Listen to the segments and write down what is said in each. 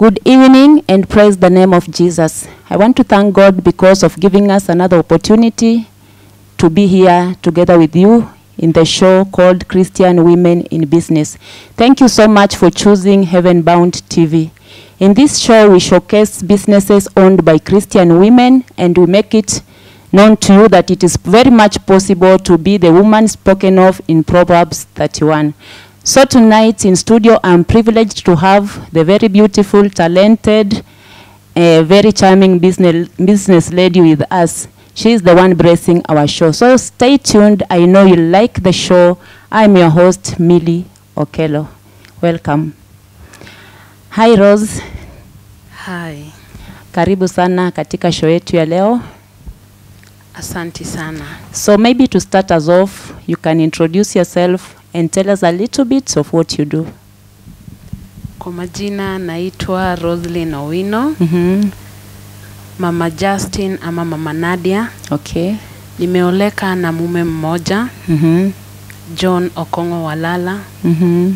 Good evening and praise the name of Jesus. I want to thank God because of giving us another opportunity to be here together with you in the show called Christian Women in Business. Thank you so much for choosing Heaven Bound TV. In this show, we showcase businesses owned by Christian women and we make it known to you that it is very much possible to be the woman spoken of in Proverbs 31. So tonight in studio, I'm privileged to have the very beautiful, talented, uh, very charming business, business lady with us. She's the one blessing our show. So stay tuned. I know you like the show. I'm your host, Millie Okello. Welcome. Hi Rose, Hi, karibu sana katika show yetu ya leo. asanti sana. So maybe to start us off, you can introduce yourself and tell us a little bit of what you do. Kwa majina naitwa Roslyn Owino, Mm-hmm. mama Justin ama mama Nadia. Okay. Nimeoleka na mume mmoja Mm-hmm. John Okongo Walala. Mm-hmm.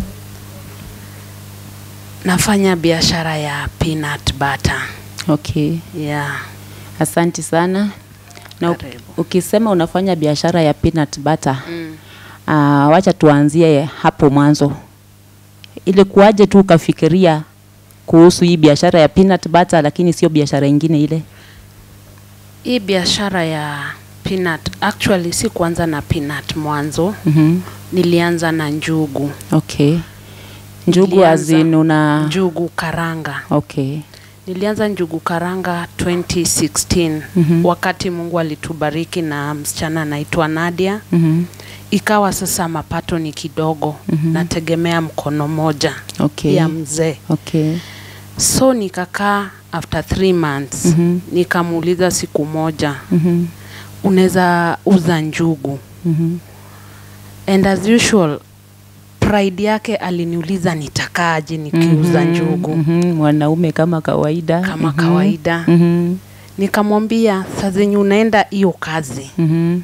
Nafanya biashara ya peanut butter. Okay. Yeah, Asante sana. Na u- Karibu. ukisema unafanya biashara ya peanut butter, mm. uh, wacha tuanzie hapo mwanzo. Ilikuwaje tu ukafikiria kuhusu hii biashara ya peanut butter lakini sio biashara ingine ile? Hii biashara ya peanut actually si kuanza na peanut mwanzo, Mm-hmm. nilianza na njugu. Okay. Njugu Nilianza azin una Njugu karanga. Okay. Nilianza njugu karanga 2016 Mhm. wakati Mungu alitubariki na msichana anaitwa Nadia. Mm-hmm. Ikawa sasa mapato ni kidogo, Mhm. nategemea mkono moja Okay. ya mzee. Okay. So nikakaa after three months Mhm. nikamuuliza siku moja, Mm-hmm. unaweza uza njugu? Mm-hmm. And as usual pride yake aliniuliza nitakaaje nikiuza njugu Mm-hmm. Mwanaume kama kawaida. kama Mhm. kawaida. Mhm. Nikamwambia saa zenye unaenda hiyo kazi Mhm.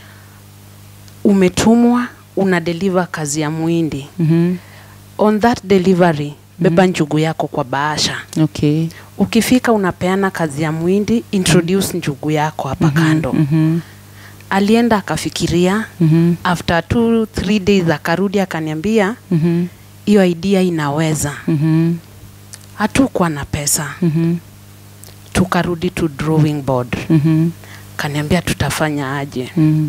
umetumwa una deliver kazi ya mwindi Mhm. on that delivery beba njugu yako kwa bahasha Okay. ukifika unapeana kazi ya mwindi introduce njugu yako hapa kando Mhm. alienda akafikiria Mhm. after two three days akarudi akaniambia Mhm. hiyo idea inaweza Mhm. hatukuwa na pesa Mhm. tukarudi to drawing board Mhm. kaniambia tutafanya aje Mhm.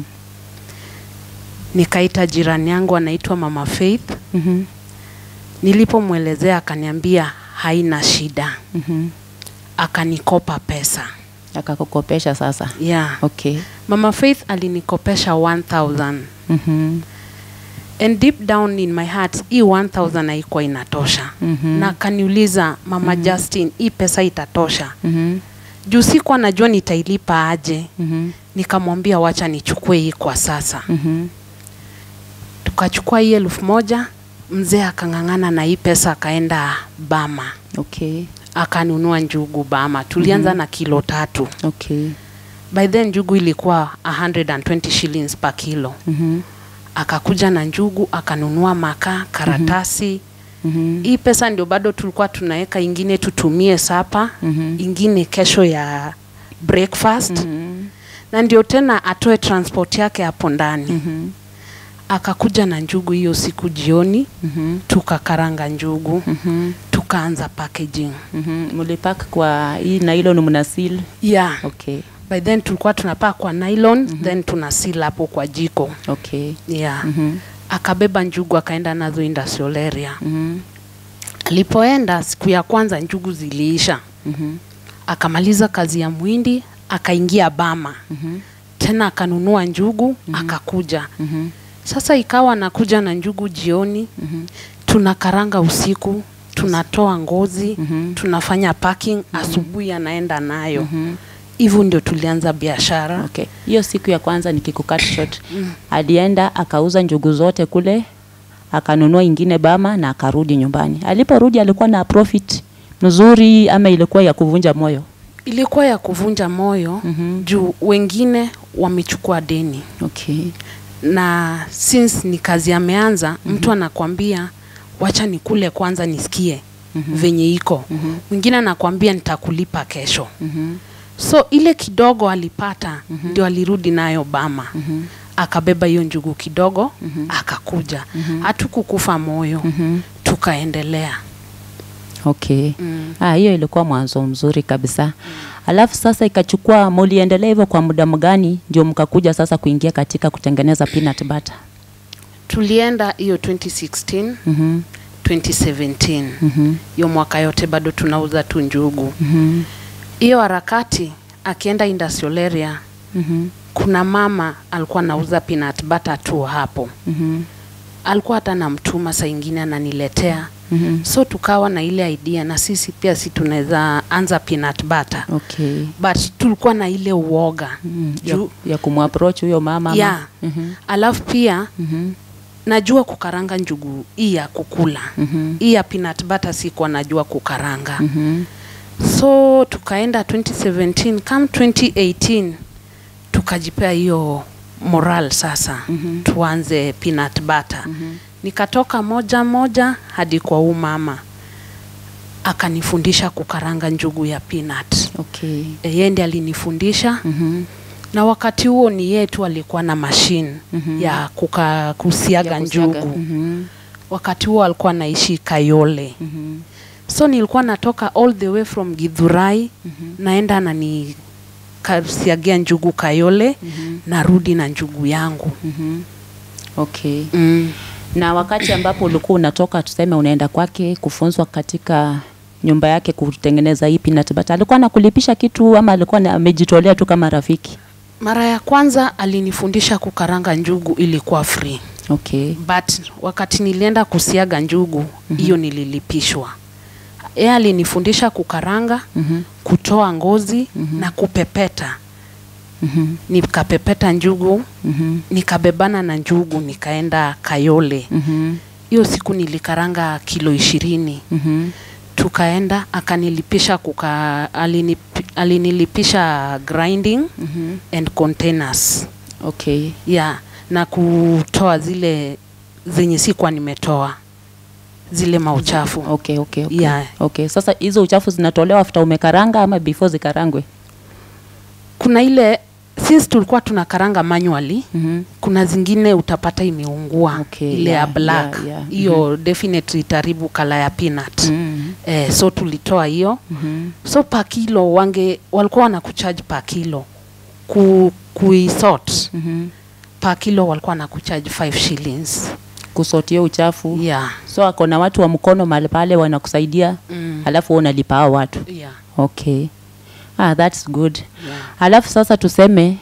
nikaita jirani yangu anaitwa mama faith Mhm. nilipomwelezea akaniambia haina shida Mhm. akanikopa pesa Akakukopesha sasa. yeah. Okay. mama faith alinikopesha 1000 Mhm. and deep down in my heart hii 1000 haikuwa inatosha Mhm. na akaniuliza mama justin hii pesa itatosha Mhm. juu sikuwa najua nitailipa aje Mhm. nikamwambia wacha nichukue hii kwa sasa Mhm. tukachukua hii elfu moja mzee akang'ang'ana na hii pesa akaenda bama Okay. akanunua njugu bama tulianza na kilo tatu Okay. by then njugu ilikuwa 120 shillings per kilo Mhm. akakuja na njugu akanunua makaa karatasi Mhm. hii pesa ndio bado tulikuwa tunaweka ingine tutumie sapa Mhm. ingine kesho ya breakfast Mhm. na ndio tena atoe transport yake hapo ndani Mhm. akakuja na njugu hiyo siku jioni Mhm. tukakaranga njugu Mhm. tukaanza packaging Mhm. Mlipack kwa hii nylon mnasil. yeah Okay. by then tulikuwa tunapaa kwa nylon then tuna seal hapo kwa jiko Okay. yeah Mhm. akabeba njugu akaenda nazo industrial area Mhm. alipoenda siku ya kwanza njugu ziliisha Mhm. akamaliza kazi ya mwindi akaingia bama Mhm. tena akanunua njugu akakuja Mhm. sasa ikawa anakuja na njugu jioni Mhm. tunakaranga usiku tunatoa ngozi Mhm. tunafanya packing asubuhi anaenda nayo Mhm. hivyo ndio tulianza biashara Okay. Hiyo siku ya kwanza nikikukat short. Alienda akauza njugu zote kule, akanunua ingine Bama na akarudi nyumbani. Aliporudi alikuwa na profit mzuri ama ilikuwa ya kuvunja moyo? ilikuwa ya kuvunja moyo Mhm. juu wengine wamechukua deni Okay. na since ni kazi ameanza mtu anakwambia wacha nikule kwanza nisikie mm-hmm. venye iko Mhm. mwingine anakwambia nitakulipa kesho Mhm. so ile kidogo alipata mm-hmm. ndio alirudi nayo bama Mhm. akabeba hiyo njugu kidogo Mhm. akakuja Mhm. hatukukufa moyo Mhm. tukaendelea Okay. mm. Ah, hiyo ilikuwa mwanzo mzuri kabisa. Alafu sasa ikachukua, muliendelea hivyo kwa muda mgani ndio mkakuja sasa kuingia katika kutengeneza peanut butter? tulienda hiyo 2016 Mhm. 2017 Mhm. hiyo mwaka yote bado tunauza tu njugu Mhm. hiyo harakati akienda industrial area Mhm. kuna mama alikuwa anauza peanut butter tu hapo Mhm. alikuwa hata namtuma saa ingine ananiletea Mhm. so tukawa na ile idea na sisi pia si tunaweza anza peanut butter Okay. but tulikuwa na ile uoga Mm, ya, juu ya kumapproach huyo mama ama- Yeah. Mhm. alafu pia Mhm. najua kukaranga njugu hii ya kukula Mhm. hii ya peanut butter sikuwa najua kukaranga Mhm. so tukaenda 2017 kam 2018 tukajipea hiyo moral sasa Mhm. tuanze peanut butter Mhm. nikatoka moja moja hadi kwa huu mama akanifundisha kukaranga njugu ya peanut Okay. yeye ndiye alinifundisha Mhm. na wakati huo ni yeye tu alikuwa na mashine Mhm. ya kuka, kusiaga Ya kusiaga. njugu Mhm. wakati huo alikuwa anaishi Kayole Mhm. so nilikuwa natoka all the way from Githurai Mhm. naenda nani kasiagia njugu Kayole Mhm. narudi na njugu yangu Mhm. Okay. mm. Na wakati ambapo ulikuwa unatoka tuseme unaenda kwake kufunzwa katika nyumba yake kutengeneza hii peanut butter, alikuwa anakulipisha kitu ama alikuwa na- amejitolea tu kama rafiki? mara ya kwanza alinifundisha kukaranga njugu ilikuwa free Okay. but wakati nilienda kusiaga njugu hiyo nililipishwa yeye alinifundisha kukaranga Mhm. kutoa ngozi Mhm. na kupepeta Mhm. nikapepeta njugu Mhm. nikabebana na njugu nikaenda Kayole. Mhm. Hiyo siku nilikaranga kilo ishirini, Mhm. tukaenda akanilipisha kuka, alinip, alinilipisha grinding Mhm. and containers Okay. yeah, na kutoa zile zenye sikuwa nimetoa zile mauchafu Okay, okay, okay. Yeah. Okay. Sasa hizo uchafu zinatolewa after umekaranga ama before zikarangwe? kuna ile since tulikuwa tunakaranga manually Mhm. kuna zingine utapata imeungua Okay, ile ya yeah, black yeah, yeah. hiyo definitely itaribu kala ya peanut Mhm. eh, so tulitoa hiyo Mhm. so pa kilo wange walikuwa wanakucharge pa kilo ku, kuisort Mhm. pa kilo walikuwa wanakucharge 5 shillings Kusotia uchafu. yeah. So ako na watu wa mkono mahali pale wanakusaidia, Mm. alafu wewe unalipa hao watu. Yeah. Okay. Ah, that's good. Yeah. Alafu sasa tuseme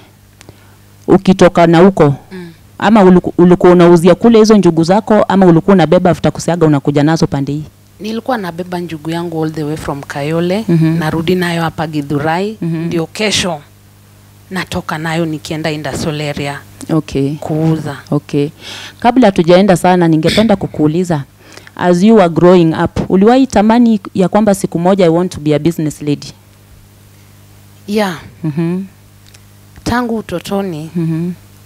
ukitoka na huko Mm. ama uliku- ulikuwa unauzia kule hizo njugu zako ama ulikuwa unabeba after kusiaga unakuja nazo pande hii? nilikuwa nabeba njugu yangu all the way from Kayole Mhm. narudi nayo hapa Githurai Mhm. ndio kesho natoka nayo nikienda industrial area Okay. kuuza Okay. Kabla hatujaenda sana ningependa kukuuliza as you were growing up, uliwahi tamani ya kwamba siku moja I want to be a business lady? yeah Mhm. tangu utotoni Mhm.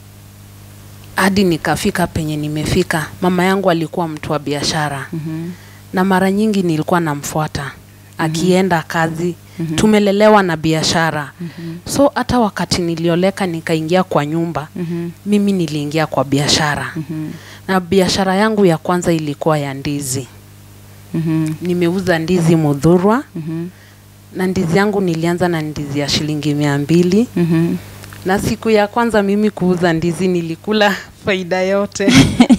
hadi nikafika penye nimefika mama yangu alikuwa mtu wa biashara Mhm. na mara nyingi nilikuwa namfuata akienda kazi Mhm. tumelelewa na biashara Mhm. so hata wakati nilioleka nikaingia kwa nyumba Mhm. mimi niliingia kwa biashara Mhm. na biashara yangu ya kwanza ilikuwa ya ndizi Mhm. nimeuza ndizi mudhurwa Mhm. na ndizi yangu nilianza na ndizi ya shilingi mia mbili Mhm. na siku ya kwanza mimi kuuza ndizi nilikula faida yote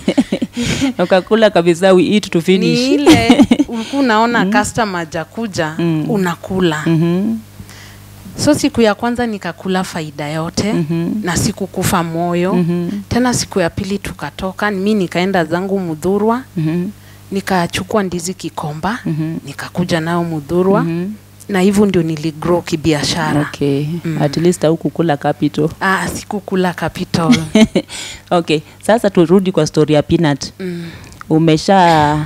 Ukakula kabisa we eat to finish. ni ile ulikuwa unaona customer hajakuja Mm. unakula Mhm. so siku ya kwanza nikakula faida yote Mhm. na sikukufa moyo Mhm. tena siku ya pili tukatoka mi nikaenda zangu mudhurwa Mhm. nikachukua ndizi kikomba Mhm. nikakuja nayo mudhurwa Mhm. na hivyo ndio niligrow kibiashara Okay. Mm. At least haukukula capital. ah, sikukula capital okay. Sasa turudi kwa story ya peanut. mm. Umesha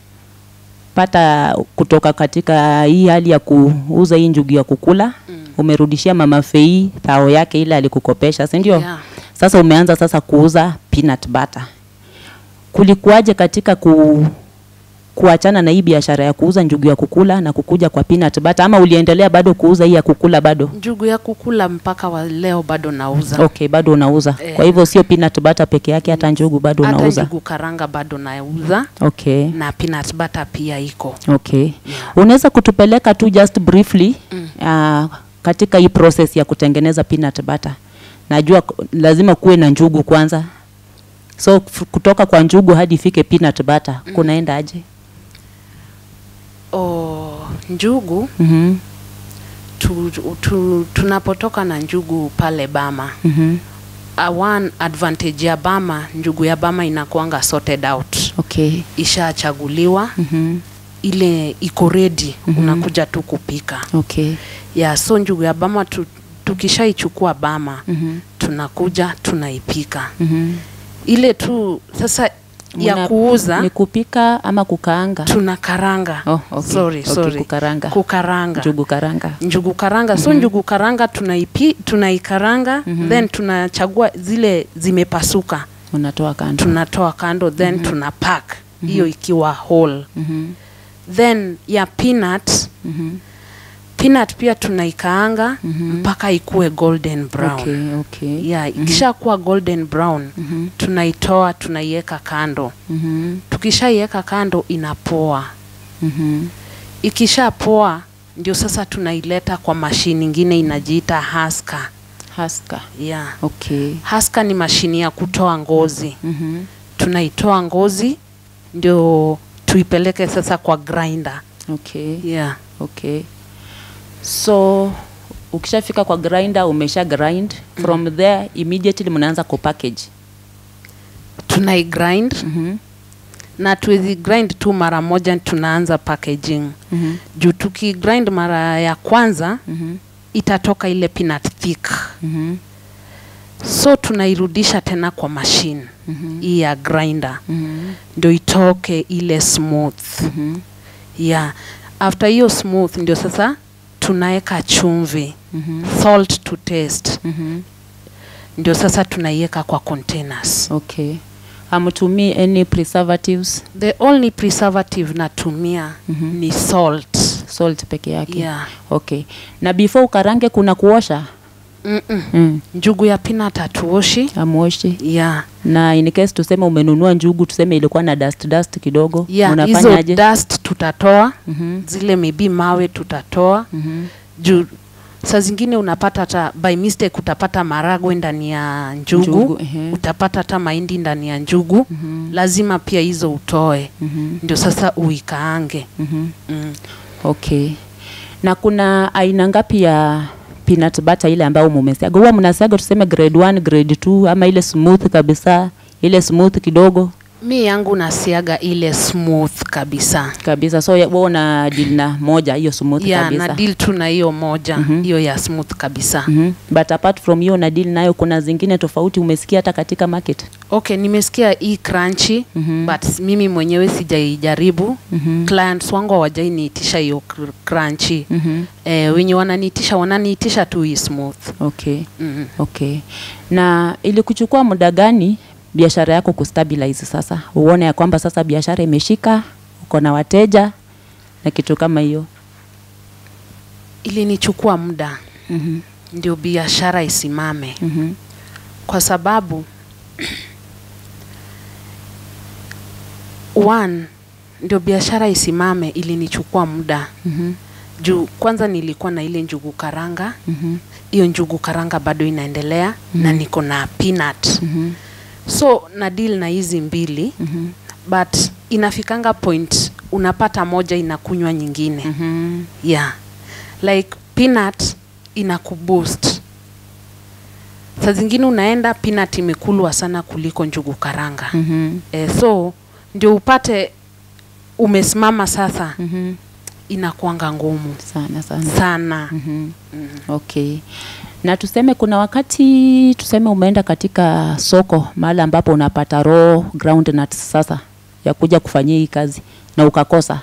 pata kutoka katika hii hali ya kuuza hii njugu ya kukula Mm. umerudishia mama Fei thao yake ile alikukopesha, si ndio? yeah. Sasa umeanza sasa kuuza peanut butter. Kulikuwaje katika ku, kuachana na hii biashara ya kuuza njugu ya kukula na kukuja kwa peanut butter ama uliendelea bado kuuza hii ya kukula bado? njugu ya kukula mpaka wa leo bado nauza Okay, bado unauza. Eh. Kwa hivyo sio peanut butter peke yake, hata njugu bado hata unauza. njugu karanga bado nauza Okay. na peanut butter pia iko Okay. Yeah. Unaweza kutupeleka tu just briefly uh, katika hii process ya kutengeneza peanut butter. Najua k- lazima kuwe na njugu kwanza. So f- kutoka kwa njugu hadi ifike peanut butter kunaenda aje? o, njugu Mhm. tu, tu, tunapotoka na njugu pale Bama Mhm. uh, one advantage ya Bama, njugu ya Bama inakuanga sorted out, Okay. ishachaguliwa Mhm. ile iko ready unakuja tu kupika Okay. ya so njugu ya Bama tu, tukishaichukua Bama Mhm. tunakuja tunaipika Mhm. ile tu sasa ya Muna- kuuza Ni kupika ama kukaanga? tunakaranga Oh, okay. sorry, Okay, sorry. kukaranga. kukaranga Njugu karanga. njugu karanga so njugu karanga tunaipi tunaikaranga then tunachagua zile zimepasuka Unatoa kando. tunatoa kando then tuna pack hiyo ikiwa whole Mhm. then ya peanut Mhm. peanut pia tunaikaanga mpaka ikue golden brown Okay, okay. yeah ikishakuwa golden brown Mhm. tunaitoa tunaiweka kando Mhm. tukishaiweka kando inapoa Mhm. ikishapoa ndio sasa tunaileta kwa mashini ingine inajiita haska Haska. yeah. Okay. haska ni mashini ya kutoa ngozi Mhm. tunaitoa ngozi ndio tuipeleke sasa kwa grinder Okay. yeah. Okay. So ukishafika kwa grinder umesha grind from there immediately mnaanza kupackage. tunaigrind Mhm. na tuwezi grind tu mara moja tunaanza packaging Mhm. juu tukigrind mara ya kwanza Mhm. itatoka ile peanut thick Mhm. so tunairudisha tena kwa machine Mhm. hii ya grinder Mhm. ndio itoke ile smooth Mhm. yeah after hiyo smooth ndio sasa tunaweka chumvi Mhm. salt to taste Mhm. ndio sasa tunaiweka kwa containers Okay. Hamtumii any preservatives, the only preservative natumia Mhm. ni salt salt peke yake. yeah Okay. Na before ukarange kuna kuosha? Mm-mm. Mm. njugu ya peanut hatuoshi Amuoshi. yeah Na in case tuseme umenunua njugu tuseme ilikuwa na dust dust kidogo, yeah hizo unafanyaje? dust tutatoa Mhm. zile maybe mawe tutatoa Mhm. juu saa zingine unapata hata by mistake utapata maragwe ndani ya njugu, Njugu, ehe. utapata hata mahindi ndani ya njugu Mhm. lazima pia hizo utoe Mhm. ndio sasa uikaange Mhm. mm. Okay. Na kuna aina ngapi ya peanut butter ile ambayo mumesiaga? Huwa mnasiaga tuseme grade 1, grade 2 ama ile smooth kabisa, ile smooth kidogo mi yangu nasiaga ile smooth kabisa kabisa. So ya- wewe una deal na moja hiyo smooth ya kabisa. na deal tu na hiyo moja Mhm. hiyo ya smooth kabisa Mhm. But apart from hiyo na deal nayo kuna zingine tofauti umesikia hata katika market? okay nimesikia hii crunchy Mhm. but mimi mwenyewe sijaijaribu Mhm. clients wangu hawajainiitisha hiyo cr- crunchy Mhm. eh, wenye wananiitisha wananiitisha tu hii smooth Okay. mm. Okay. Na ilikuchukua muda gani biashara yako kustabilize sasa? Uone ya kwamba sasa biashara imeshika, uko na wateja na kitu kama hiyo. ilinichukua muda Mhm. ndio biashara isimame Mhm. kwa sababu one ndio biashara isimame ilinichukua muda Mhm. juu kwanza nilikuwa na ile njugu karanga Mhm. hiyo njugu karanga bado inaendelea na niko na peanut Mhm. so na deal na hizi mbili Mhm. but inafikanga point unapata moja inakunywa nyingine Mhm. yeah like peanut inakuboost saa zingine unaenda peanut imekulwa sana kuliko njugu karanga Mhm. eh, so ndio upate umesimama sasa Mhm. inakuanga ngumu Sana sana. sana Mhm. mm. Okay. Na tuseme kuna wakati tuseme umeenda katika soko mahali ambapo unapata raw groundnuts sasa ya kuja kufanyia hii kazi na ukakosa.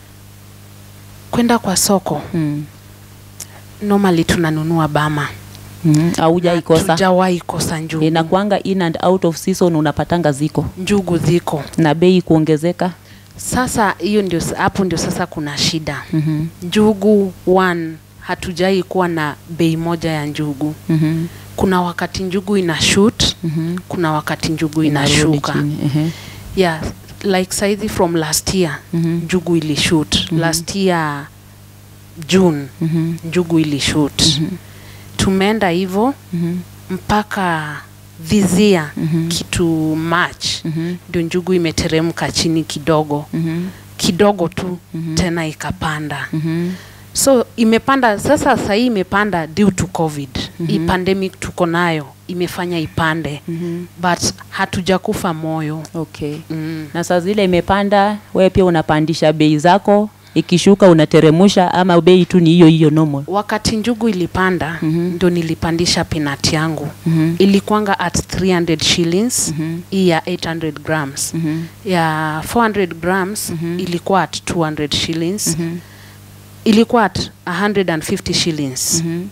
kwenda kwa soko Mm. normally tunanunua bama Mhm. Haujai kosa. Tujawahi kosa njugu. Inakuanga in and out of season unapatanga ziko Njugu ziko. na bei kuongezeka. Sasa hiyo ndio hapo ndio sasa kuna shida. Mhm. Njugu one hatujai kuwa na bei moja ya njugu. Mhm. Kuna wakati njugu ina shoot, Mhm. kuna wakati njugu Inarudi inashuka. chini. Ehe. Yeah, like saizi from last year Mhm. njugu ilishoot. Last year June Mhm. njugu ilishoot. Tumeenda hivyo Mhm. mpaka this year Mhm. kitu March Mhm. ndio njugu imeteremka chini kidogo Mhm. kidogo tu tena ikapanda Mhm. so imepanda sasa sahii imepanda due to covid hii pandemic tuko nayo imefanya ipande Mhm. but hatujakufa moyo Okay. mm. Na saa zile imepanda, wewe pia unapandisha bei zako, ikishuka unateremusha, ama bei tu ni hiyo hiyo normal? wakati njugu ilipanda Mhm. ndo nilipandisha pinat yangu Mhm. ilikuanga at 300 shillings Mhm. hii ya 800 grams Mhm. ya 400 grams ilikuwa at 200 shillings ilikuwa at 150 shillings Mhm.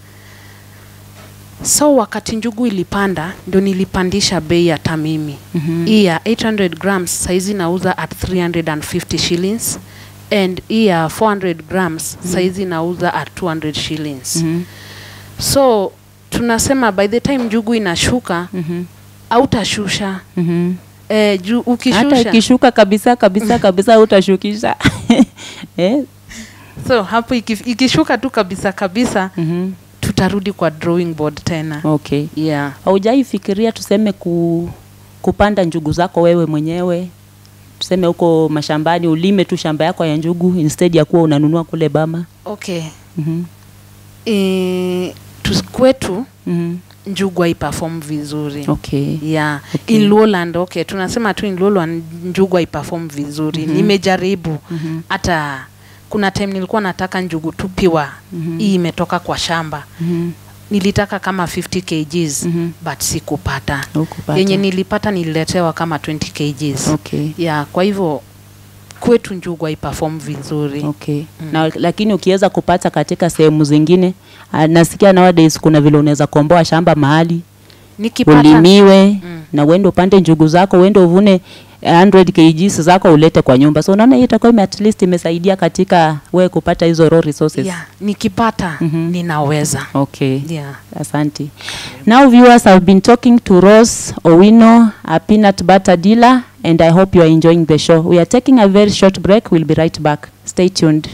so wakati njugu ilipanda ndo nilipandisha bei hata mimi Mhm. hii ya 800 grams saizi nauza at 350 shillings and hii ya 400 grams saizi nauza at 200 shillings Mhm. so tunasema by the time njugu inashuka Mhm. autashusha Mhm. eh, juu hata ukishusha ikishuka kabisa kabisa kabisa utashukisha eh? so hapo iki- ikishuka tu kabisa kabisa Mhm. tutarudi kwa drawing board tena okay yeah. haujaifikiria tuseme ku, kupanda njugu zako wewe mwenyewe tuseme huko mashambani ulime tu shamba yako ya njugu instead ya kuwa unanunua kule bama okay Mhm. e, tu, kwetu Mhm. njugu haiperform vizuri okay yeah. Okay. in lowland okay tunasema tu in lowland njugu haiperform vizuri nimejaribu hata kuna time nilikuwa nataka njugu tupiwa hii imetoka kwa shamba Mhm. nilitaka kama 50 kgs Mhm. but sikupata Hukupata. yenye nilipata nililetewa kama 20 kgs okay yeah, kwa hivyo kwetu njugu haiperform vizuri okay na lakini ukiweza kupata katika sehemu zingine ah, nasikia nowadays kuna vile unaweza komboa shamba mahali nikipata ulimiwe Mm. na uende upande njugu zako uende uvune 100 kgs zako ulete kwa nyumba so unaona hii itakuwa ime- at least imesaidia katika we kupata hizo raw resources yeah, nikipata Mhm. ninaweza okay yeah. Asante. Now viewers, I've been talking to Rose Owino, a peanut butter dealer, and I hope you are enjoying the show. We are taking a very short break. We'll be right back. Stay tuned.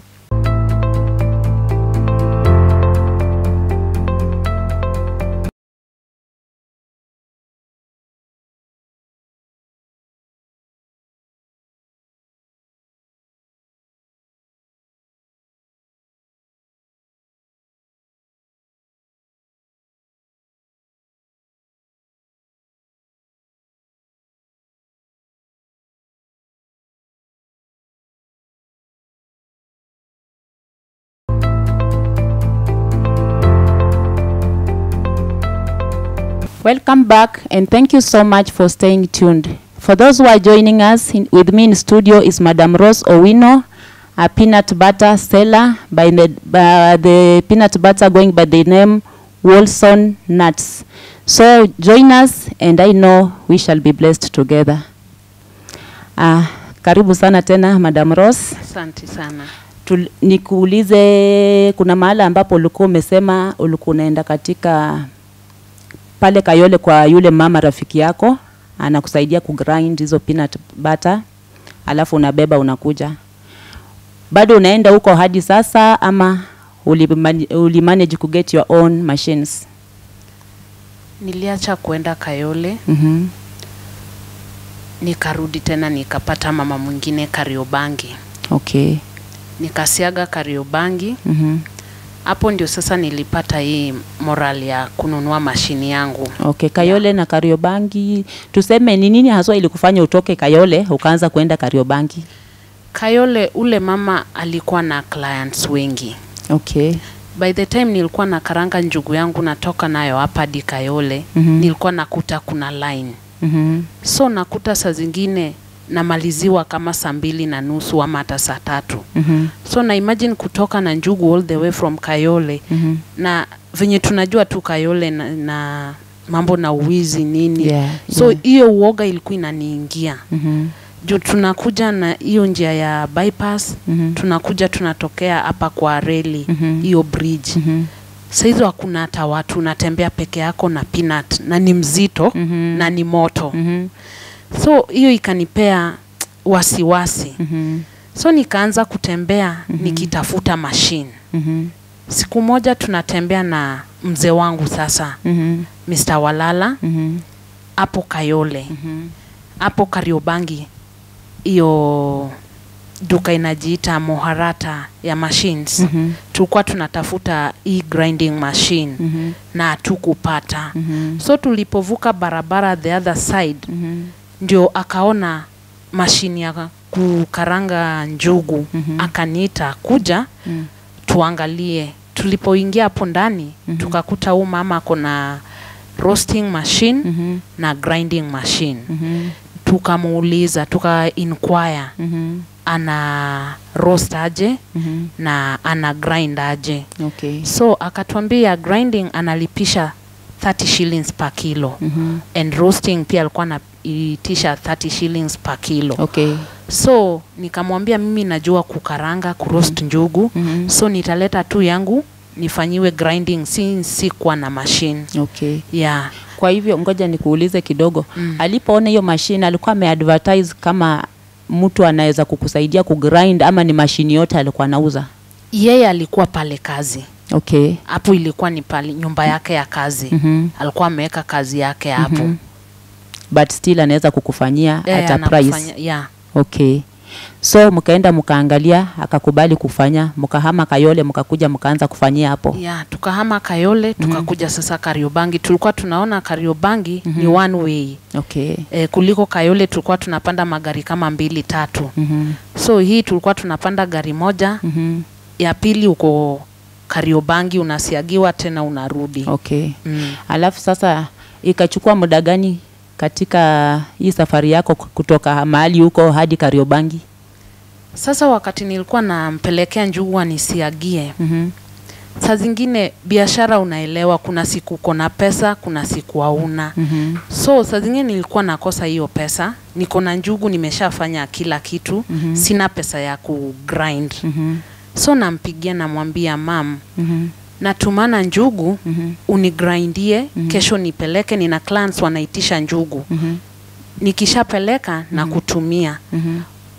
Welcome back, and thank you so much for staying tuned. For those who are joining us, in, with me in studio is Madam Rose Owino, a peanut butter seller by the, by the peanut butter going by the name Wilson Nuts. So join us, and I know we shall be blessed together. Ah, karibu sana tena Madam Rose. asante sana Tul, nikuulize kuna mahala ambapo ulikuwa umesema ulikuwa unaenda katika pale Kayole kwa yule mama rafiki yako anakusaidia kugrind hizo peanut butter, alafu unabeba unakuja. Bado unaenda huko hadi sasa ama ulimanage uli manage ku get your own machines? niliacha kuenda kayole Mhm. nikarudi tena nikapata mama mwingine kariobangi Okay. nikasiaga kariobangi Mhm. hapo ndio sasa nilipata hii moral ya kununua mashini yangu Okay, Kayole na Kariobangi, tuseme ni nini haswa ilikufanya utoke Kayole ukaanza kuenda Kariobangi? kayole ule mama alikuwa na clients wengi Okay. by the time nilikuwa na karanga njugu yangu natoka nayo hapa hadi kayole Mhm. nilikuwa nakuta kuna line Mhm. so nakuta saa zingine namaliziwa kama saa mbili na nusu ama hata saa tatu Mhm. so na imagine kutoka na njugu all the way from kayole Mhm. na venye tunajua tu Kayole na, na mambo na uwizi nini Yeah, so yeah. hiyo uoga ilikuwa inaniingia Mhm. juu tunakuja na hiyo njia ya bypass Mhm. tunakuja tunatokea hapa kwa reli Mhm. hiyo bridge Mhm. sahizo hakuna hata watu unatembea peke yako na peanut na ni mzito Mhm. na ni moto Mhm. so hiyo ikanipea wasiwasi Mhm. so nikaanza kutembea nikitafuta mashine Mhm. siku moja tunatembea na mzee wangu sasa Mhm. Mr. Walala Mhm. hapo Kayole Mhm. hapo Kariobangi hiyo duka inajiita Moharata ya machines Mhm. tulikuwa tunatafuta hii grinding machine Mhm. na hatukupata Mhm. so tulipovuka barabara the other side Mhm. ndio akaona mashini ya kukaranga njugu Mhm. akaniita kuja Mhm. tuangalie tulipoingia hapo ndani Mhm. tukakuta huu mama ako na roasting machine Mhm. na grinding machine Mhm. tukamuuliza tuka inquire Mhm. ana roast aje Mhm. na ana grind aje Okay. so akatuambia grinding analipisha 30 shillings per kilo Mhm. and roasting pia alikuwa anaitisha 30 shillings per kilo Okay. so nikamwambia mimi najua kukaranga kuroast njugu Mhm. so nitaleta tu yangu nifanyiwe grinding si sikuwa na machine Okay. yeah. Kwa hivyo ngoja nikuulize kidogo. Mm. Alipoona hiyo mashine alikuwa ameadvertise kama mtu anaweza kukusaidia kugrind ama ni mashini yote alikuwa anauza? yeye alikuwa pale kazi Okay. hapo ilikuwa ni pale nyumba yake ya kazi Mhm. alikuwa ameweka kazi yake hapo Mhm. But still anaweza kukufanyia Yeye at a anakufanya- price. yeah. Okay. So mkaenda mkaangalia, akakubali kufanya, mkahama Kayole, mkakuja mkaanza kufanyia hapo. yeah, tukahama Kayole tukakuja sasa Kariobangi. Tulikuwa tunaona Kariobangi ni one way Okay. e, kuliko Kayole tulikuwa tunapanda magari kama mbili tatu. Mhm. So hii tulikuwa tunapanda gari moja, Mhm. ya pili uko Kariobangi unasiagiwa tena unarudi. Okay. Mm. Alafu sasa ikachukua muda gani katika hii safari yako kutoka mahali huko hadi Kariobangi? Sasa wakati nilikuwa nampelekea njugu anisiagie, Mhm. saa zingine biashara unaelewa, kuna siku uko na pesa, kuna siku hauna. Mhm. So saa zingine nilikuwa nakosa hiyo pesa, niko na njugu, nimeshafanya kila kitu Mhm. sina pesa ya kugrind. Mhm. So nampigia namwambia mam, Mhm. natumana njugu Mhm. unigrindie kesho nipeleke, nina clients wanaitisha njugu, Mhm. nikishapeleka na kutumia. Mhm.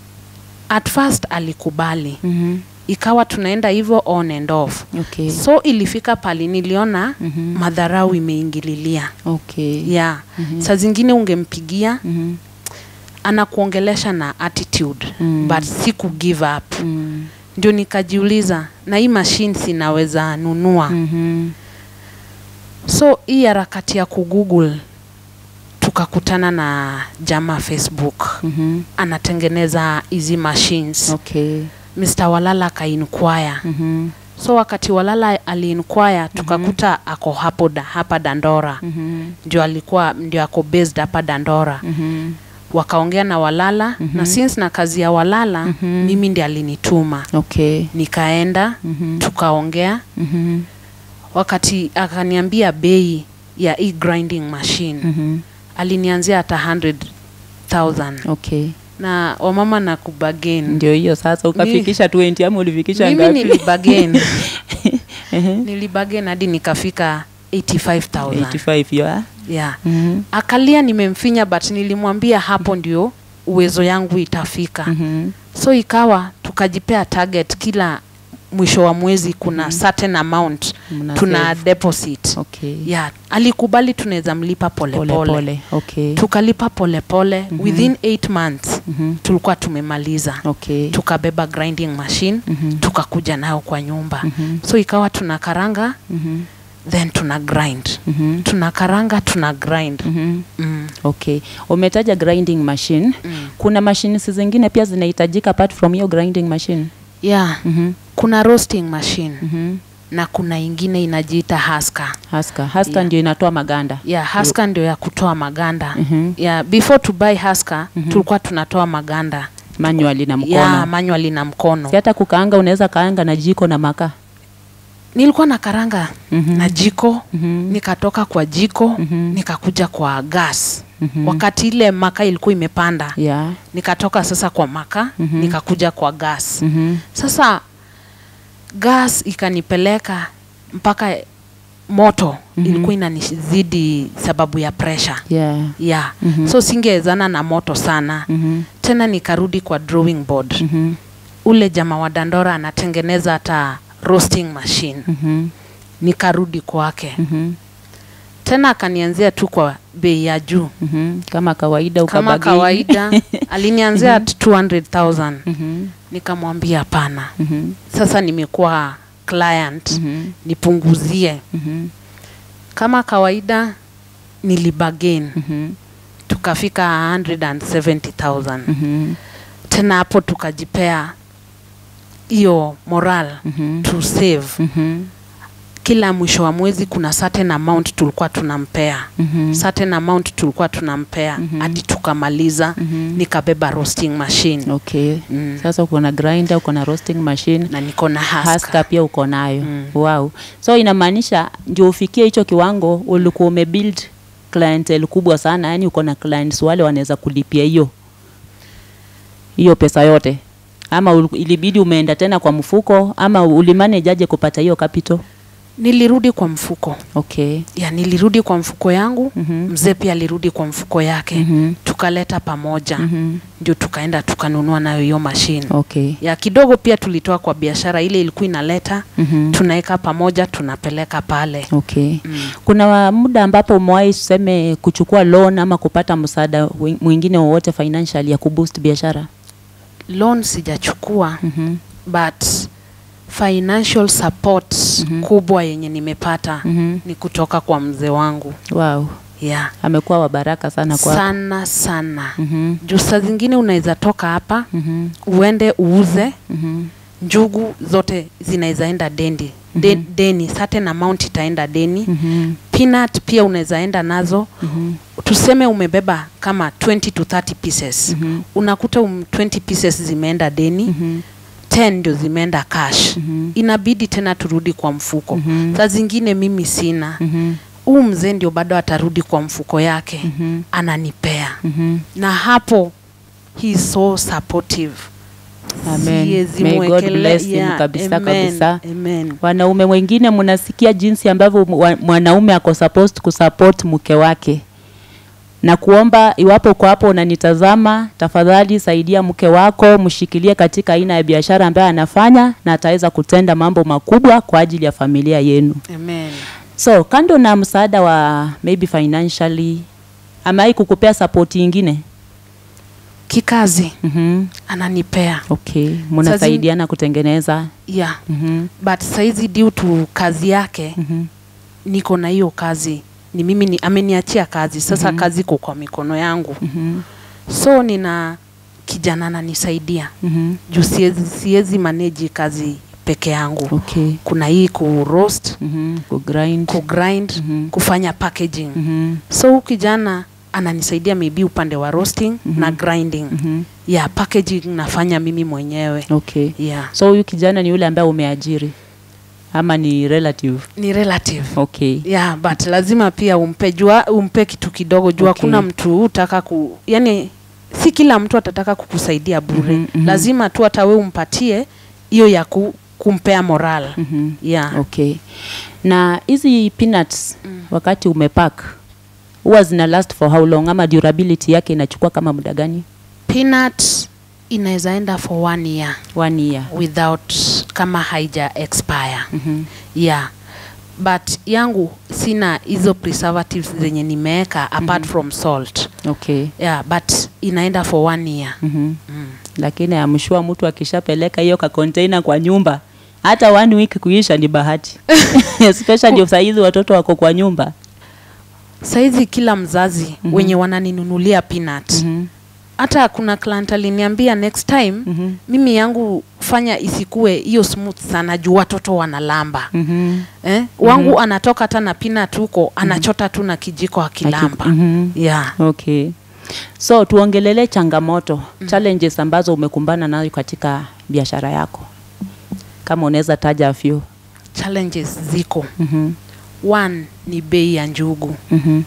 At first alikubali, Mhm. ikawa tunaenda hivyo on and off. Okay. So ilifika pali niliona Mhm. madharau imeingililia Okay. yeah. Mhm. Saa zingine ungempigia Mhm. anakuongelesha na attitude Mm. but si ku give up Mm. ndio nikajiuliza na hii machine sinaweza nunua Mhm. so hii harakati ya kugoogle tukakutana na jamaa facebook Mhm. anatengeneza hizi machines Okay. Mr. Walala akainquire Mhm. so wakati Walala aliinquire tukakuta ako hapo da, hapa Dandora Mhm. ndio alikuwa ndio ako based hapa Dandora Mhm. wakaongea na Walala na since na kazi ya Walala mimi ndiye alinituma Okay. nikaenda Mhm. tukaongea Mhm. wakati akaniambia bei ya hii grinding machine Mhm. alinianzia hata 100,000 Okay. na wamama na kubagain Ndio hiyo sasa ukafikisha 20 ama ulifikisha mimi ngapi? nilibagain Ehe. nilibagain hadi nikafika 85,000 85 hiyo ah? yeah. Mhm. akalia nimemfinya but nilimwambia hapo ndio uwezo yangu itafika Mhm. so ikawa tukajipea target kila mwisho wa mwezi kuna certain amount Mna tuna save. deposit Okay. yeah alikubali tunaweza mlipa polepole Pole pole. pole. Okay. tukalipa polepole pole. within 8 months Mhm. tulikuwa tumemaliza Okay. tukabeba grinding machine Mhm. tukakuja nayo kwa nyumba Mhm. so ikawa tuna karanga Mhm. then tuna grind Mhm. tuna karanga tuna grind Mhm. mm. Okay. Umetaja grinding machine. Mm. Kuna machines zingine pia zinahitajika apart from hiyo grinding machine. yeah Mhm. kuna roasting machine Mhm. na kuna ingine inajiita haska Haska. Haska Yeah. ndio inatoa maganda. yeah haska ndio ya kutoa maganda Mhm. yeah before to buy haska tulikuwa tunatoa maganda Manually na mkono. yeah manually na mkono Si hata kukaanga unaweza kaanga na jiko na makaa. nilikuwa na karanga Mhm. na jiko Mhm. nikatoka kwa jiko Mhm. nikakuja kwa gas Mhm. wakati ile maka ilikuwa imepanda Yeah. nikatoka sasa kwa maka Mhm. nikakuja kwa gas Mhm. sasa gas ikanipeleka mpaka moto Mhm. ilikuwa inanizidi sababu ya pressure Yeah. yeah Mhm. so singewezana na moto sana Mhm. tena nikarudi kwa drawing board Mhm. ule jama wa dandora anatengeneza hata roasting machine Mhm. nikarudi kwake Mhm. tena akanianzia tu kwa bei ya juu Mhm. Kama kawaida kama ukabageni. kawaida alinianzia at 200000 Mhm. nikamwambia hapana Mhm. sasa nimekuwa client Mhm. nipunguzie Mhm. kama kawaida nilibagain Mhm. tukafika 170000 Mhm. tena hapo tukajipea hiyo moral Mhm. to save Mhm. kila mwisho wa mwezi kuna certain amount tulikuwa tunampea Mhm. certain amount tulikuwa tunampea Mhm. hadi tukamaliza Mhm. nikabeba roasting machine Okay. mm. Sasa uko na grinder, uko na roasting machine, na niko na haska haska pia uko nayo. Mm. Wow. So inamaanisha ndio ufikie hicho kiwango ulikuwa umebuild clientele kubwa sana, yani uko na clients wale wanaweza kulipia hiyo hiyo pesa yote, ama ul- ilibidi umeenda tena kwa mfuko, ama ulimanage aje kupata hiyo capital? nilirudi kwa mfuko Okay. ya nilirudi kwa mfuko yangu Mhm. mzee pia alirudi kwa mfuko yake Mhm. tukaleta pamoja Mhm. ndio tukaenda tukanunua nayo hiyo mashine Okay. ya kidogo pia tulitoa kwa biashara ile ilikuwa inaleta Mhm. tunaweka pamoja tunapeleka pale Okay. mm. Kuna wa- muda ambapo umewahi tuseme kuchukua loan ama kupata msaada wi- mwingine wowote financial ya kuboost biashara? loan sijachukua Mhm. but financial support Mhm. kubwa yenye nimepata Mhm. ni kutoka kwa mzee wangu Wow. yeah. Amekuwa wa baraka sana kwa. sana sana Mhm. juu saa zingine unaweza toka hapa Mhm. uende uuze Mhm. njugu zote zinaweza enda dendi De, deni certain amount itaenda deni Mhm. peanut pia unaweza enda nazo Mhm. tuseme umebeba kama 20 to 30 pieces Mhm. unakuta um, 20 pieces zimeenda deni Mhm. 10 ndio zimeenda cash Mhm. inabidi tena turudi kwa mfuko Mhm. saa zingine mimi sina Mhm. huu mzee ndio bado atarudi kwa mfuko yake Mhm. ananipea Mhm. na hapo he is so supportive Amen. Siwezi May God mwekele- bless him yeah, kabisa amen, kabisa. amen. Wanaume wengine mnasikia jinsi ambavyo mu- wa- mwanaume ako supposed kusupport mke wake na kuomba, iwapo uko hapo unanitazama, tafadhali saidia mke wako, mshikilie katika aina ya biashara ambayo anafanya, na ataweza kutenda mambo makubwa kwa ajili ya familia yenu. Amen. So kando na msaada wa maybe financially, amewahi kukupea support ingine? kikazi Mhm. ananipea Okay, mnasaidiana kutengeneza. yeah Mhm. but saizi due to kazi yake Mhm. niko na hiyo kazi ni mimi ni, ameniachia kazi sasa kazi iko kwa mikono yangu Mhm. so nina kijana ananisaidia Mhm. juu siwezi siwezi manage kazi peke yangu Okay. kuna hii ku roast Mhm. Ku grind. ku grind Mhm. kufanya packaging Mhm. so huyu kijana ananisaidia maybe upande wa roasting na grinding Mhm. yeah packaging nafanya mimi mwenyewe Okay. yeah So huyu kijana ni yule ambaye umeajiri ama ni relative? ni relative Okay. yeah but lazima pia umpe jua umpe kitu kidogo jua Okay. kuna mtu utaka ku yani si kila mtu atataka kukusaidia bure Mhm, mhm. lazima tu hata we umpatie hiyo ya ku, kumpea moral Mhm. yeah Okay. Na hizi peanuts Mm. wakati umepack huwa zina last for how long ama durability yake inachukua kama muda gani? peanut inaweza enda for one year One year. without kama haija expire Mhm. yeah but yangu sina hizo preservatives zenye nimeweka apart from salt Okay. yeah but inaenda for one year Mhm. mm. Lakini amshua mtu akishapeleka hiyo ka container kwa nyumba hata one week kuisha ni bahati especially saa hizi watoto wako kwa nyumba. saizi kila mzazi Mhm. wenye wananinunulia peanut Mhm. hata kuna client aliniambia next time Mhm. mimi yangu fanya isikue hiyo smooth sana juu watoto wanalamba Mhm. eh? wangu anatoka hata na peanut huko anachota tu na kijiko akilamba Mhm. yeah. Okay. So tuongelele changamoto, challenges ambazo umekumbana nayo katika biashara yako. Kama unaweza taja a few. challenges ziko Mhm. one ni bei ya njugu Mhm.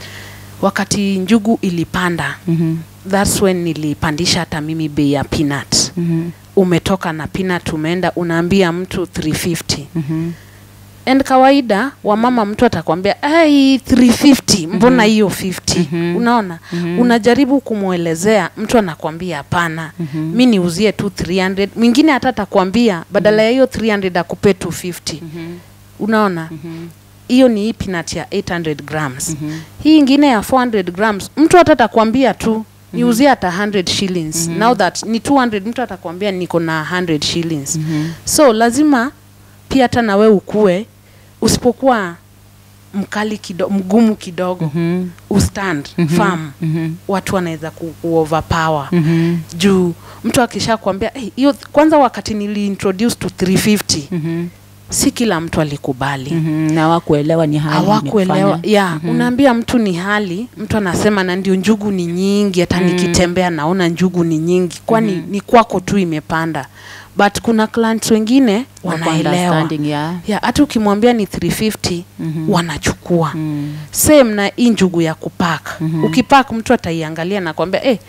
wakati njugu ilipanda Mhm. thats when nilipandisha hata mimi bei ya peanut Mhm. umetoka na peanut umeenda unaambia mtu 350 Mhm. and kawaida wamama mtu atakwambia ai 350 mbona hiyo 50 Mhm. unaona Mhm. unajaribu kumwelezea mtu anakwambia hapana Mhm. mi niuzie tu 300 mwingine hata atakwambia badala ya hiyo 300 akupe 250 Mhm. unaona Mhm. hiyo ni hii peanut ya 800 grams Mhm. hii ingine ya 400 grams mtu hata atakwambia tu niuzie hata 100 shillings now that ni 200 mtu atakwambia niko na 100 shillings Mhm. so lazima pia hata nawe ukue usipokuwa mkali kido, mgumu kidogo Mhm. ustand Mhm. firm Mhm. watu wanaweza ku, ku overpower Mhm. juu mtu akisha kuambia "Eh, hiyo kwanza wakati niliintroduce to 350 Mhm. si kila mtu alikubali Mhm. na wakuelewa ni hali hawakuelewa imefanya. ya Mhm. unaambia mtu ni hali mtu anasema na ndio njugu ni nyingi hata Mm. nikitembea naona njugu ni nyingi kwani Mhm. ni kwako tu imepanda but kuna clients wengine Wako wanaelewa understanding, yeah. ya hata ukimwambia ni 350 Mhm. wanachukua Mm. same na hii njugu ya kupak Mhm. ukipak mtu ataiangalia na kwambia eh,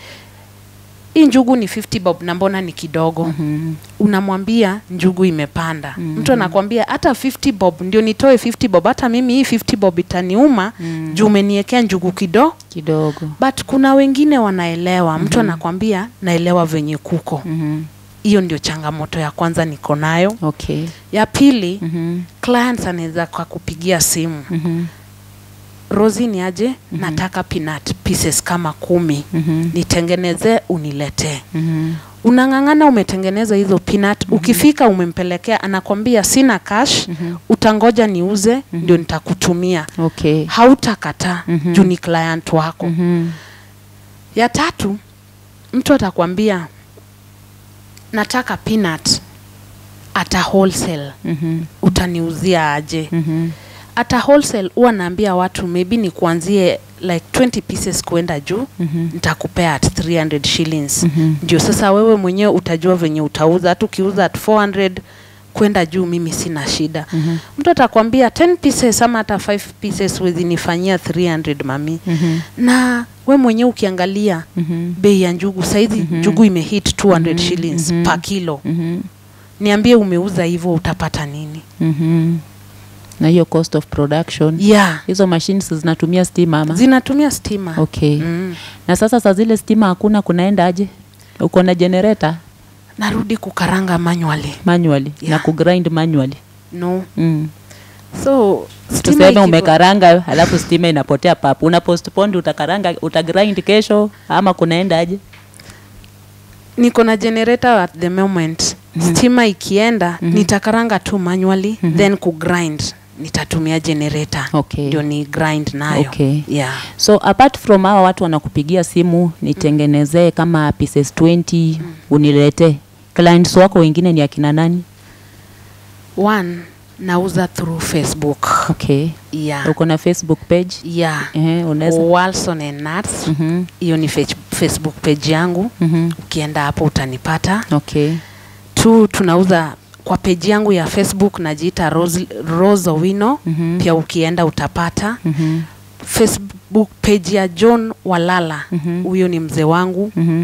hii njugu ni 50 bob na mbona ni kidogo Mhm. unamwambia njugu imepanda Mhm. mtu anakwambia hata 50 bob ndio nitoe 50 bob hata mimi hii 50 bob itaniuma Mm. juu umeniekea njugu kido kidogo but kuna wengine wanaelewa mtu anakwambia naelewa venye kuko Mhm. hiyo ndio changamoto ya kwanza niko nayo okay ya pili Mhm. clients anaweza kwa kupigia simu Mhm. rosi ni aje nataka peanut pieces kama kumi Mhm. nitengeneze uniletee Mhm. unang'ang'ana umetengeneza hizo peanut ukifika umempelekea anakwambia sina cash Mhm. utangoja niuze ndio nitakutumia okay hautakataa Mhm. juu ni client wako Mhm. ya tatu mtu atakwambia nataka peanut ata wholesale Mhm. utaniuzia aje Mhm. hata wholesale huwa naambia watu maybe ni kuanzie like 20 pieces kuenda juu Mhm. nitakupea at 300 shillings Mhm. ndio sasa wewe mwenyewe utajua venye utauza hata ukiuza at 400 kwenda juu mimi sina shida Mhm. mtu atakwambia 10 pieces ama hata 5 pieces wezi nifanyia 300 mami Mhm. na we mwenyewe ukiangalia Mhm. bei ya njugu saizi Mhm. njugu imehit 200 shillings Mhm. per kilo Mhm. niambie umeuza hivyo utapata nini Mhm. na hiyo cost of production yeah hizo machines zinatumia stima ama zinatumia stima okay mm. na sasa saa zile stima hakuna kunaenda aje uko na generator narudi kukaranga manually manually na Yeah. kugrind manually no mm. so stima tuseme ikivo- umekaranga halafu stima inapotea papu una postpone utakaranga utagrind kesho ama kunaenda aje niko na generator at the moment Mhm. stima ikienda Mhm. nitakaranga tu manually Mhm. then kugrind nitatumia generator Okay. ndio ni grind nayo Okay. yeah. so apart from hawa watu wanakupigia simu nitengenezee kama pieces 20 uniletee clients wako wengine ni akina nani one nauza through facebook okay yeah. uko na facebook page yeah. Ehe, unaweza Walson and Nuts Mhm, hiyo ni fe- facebook page yangu mhm, ukienda hapo utanipata okay tu tunauza kwa page yangu ya facebook najiita Rose, Rose Owino Mhm, pia ukienda utapata mhm, facebook page ya john walala Mhm. huyo ni mzee wangu mhm,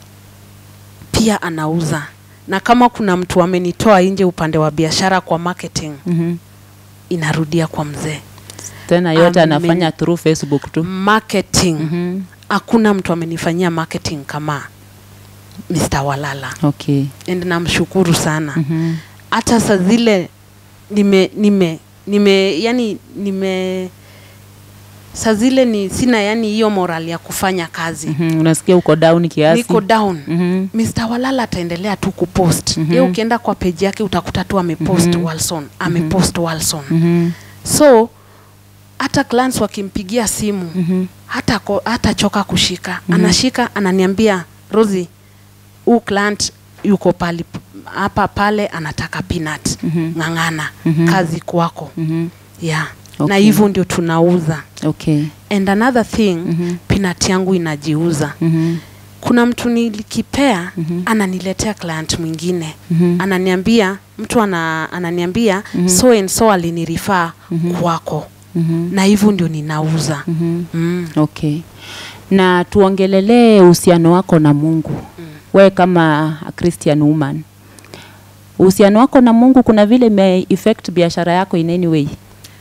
pia anauza na kama kuna mtu amenitoa nje upande wa biashara kwa marketing mhm. inarudia kwa mzee tena yote Amen. anafanya through facebook tu marketing Mhm, hakuna mtu amenifanyia marketing kama Mr. Walala okay and namshukuru sana Mhm, hata saa zile nime nime nime yani nime saa zile ni sina yani hiyo moral ya kufanya kazi mhm, unasikia uko down kiasi niko down Mhm, Mr. Walala ataendelea tu kupost Mhm. ye ukienda kwa page yake utakuta tu amepost Mhm. Walson amepost Walson mhm, so hata clients wakimpigia simu mhm, hata ko, hata choka kushika Mhm. anashika ananiambia Rosie huu client yuko pali hapa pale anataka peanut Mhm. ng'ang'ana Mhm. kazi kwako mhm, yeah Okay. na hivyo ndio tunauza okay and another thing Mhm. peanut yangu inajiuza mhm, kuna kuna mtu nilikipea Mhm. ananiletea client mwingine Mhm. ananiambia mtu ana, ananiambia Mhm. so and so alinirifaa Mhm. kwako Mhm. na hivyo ndio ninauza Mhm. mm. Okay. Na tuongelelee uhusiano wako na Mungu. Mm. Wewe kama a Christian woman. Uhusiano wako na Mungu kuna vile ime affect biashara yako in any way.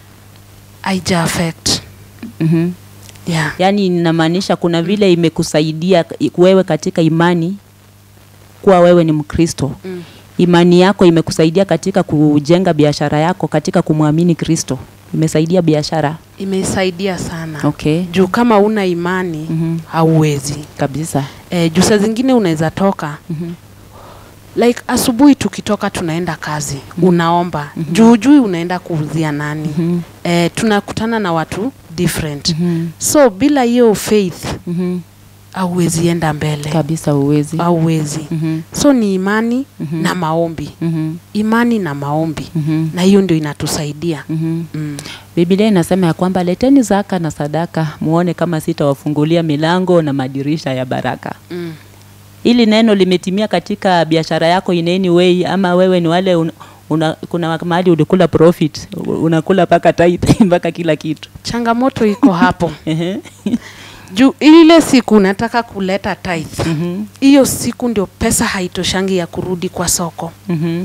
aija affect Mhm. yeah. Yaani inamaanisha kuna vile imekusaidia i- wewe katika imani kuwa wewe ni Mkristo. mm. Imani yako imekusaidia katika kujenga biashara yako katika kumwamini Kristo. Imesaidia biashara. imesaidia sana Okay. juu kama una imani Mhm. hauwezi Kabisa. e, juu saa zingine unaweza toka Mhm. like asubuhi tukitoka tunaenda kazi unaomba Mhm. juu juu unaenda kuuzia nani Mhm. e, tunakutana na watu different Mhm. so bila hiyo faith Mhm. hauwezi enda mbele Kabisa uwezi. hauwezi Mhm. so ni imani Mhm. na maombi Mhm. imani na maombi Mhm. na hiyo ndio inatusaidia Mhm. mm. Biblia inasema ya kwamba leteni zaka na sadaka muone kama sitawafungulia milango na madirisha ya baraka. Mm. Hili neno limetimia katika biashara yako in any way, ama wewe ni wale un, una, kuna mahali ulikula profit unakula mpaka tithe mpaka kila kitu changamoto iko hapo Ehe. juu ile siku unataka kuleta tithe Mhm. hiyo siku ndio pesa haitoshangi ya kurudi kwa soko Mhm.